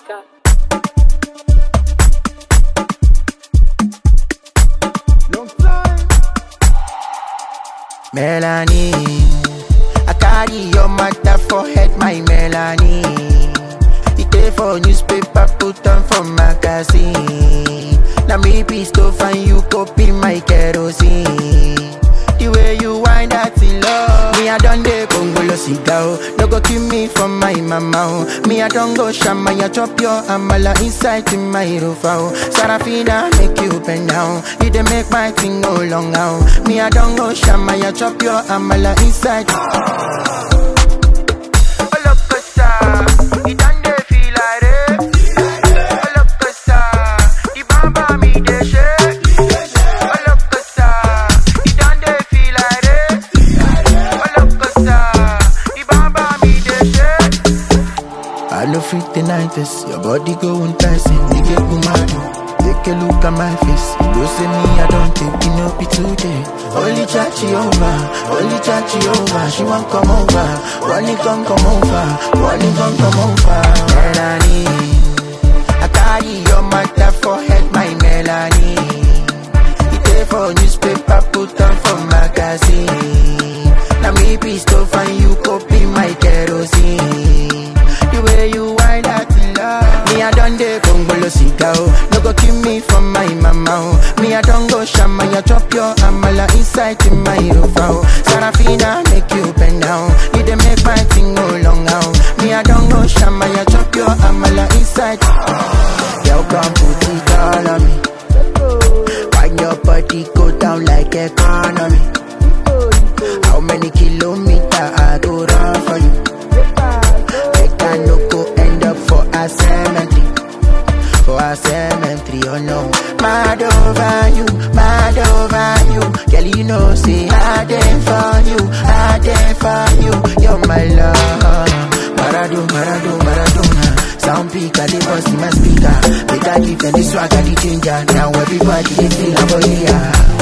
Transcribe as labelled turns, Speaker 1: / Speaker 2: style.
Speaker 1: Mishka.
Speaker 2: Melanie, I carry your matter for head, my Melanie. It dey for newspaper, put on for magazine. Now me be to find you copy my kerosene. The way you wind that in love, me I done the Congolo cigao. No go kill me from my mama. oh. Me I don't go shama, ya chop your amala inside in my rofa. oh. Sarafina make you bend down. You dey make my thing no long now. Me I don't go shama, ya chop your amala inside. I no fit deny this. Your body go enticing. You get me mad. Take a look at my face. You say me, I don't think you know be today. Only chachi over, only chachi over. She won't come over. One come come over, one come come over. Melanie, I carry your matter for head, my Melanie. It dey for newspaper, put on for magazine. Now me be to find you copy my kerosene. The way you wind that in love. Me I done the Congolo cigao. No go kill me from my mama. oh. Me I don't go shama, ya chop your amala inside in my rofa. oh. Sarafina make you bend down. You dey make my thing go long now. Me I don't go shama, ya chop your amala inside. Girl, come put it all on me. Wind your body go down like economy. How many kilometers I go run for you? Make I no go end up for a cemetery. For a cemetery, oh no. Mad over you, mad over you. Girl, you know, say I dey for you, I dey for you. You're my love. Maradu, Maradu, Maradona. Sound peak, I dey bust in my speaker. Make I give them the swag, I the ginger. Now everybody they feel about yeah.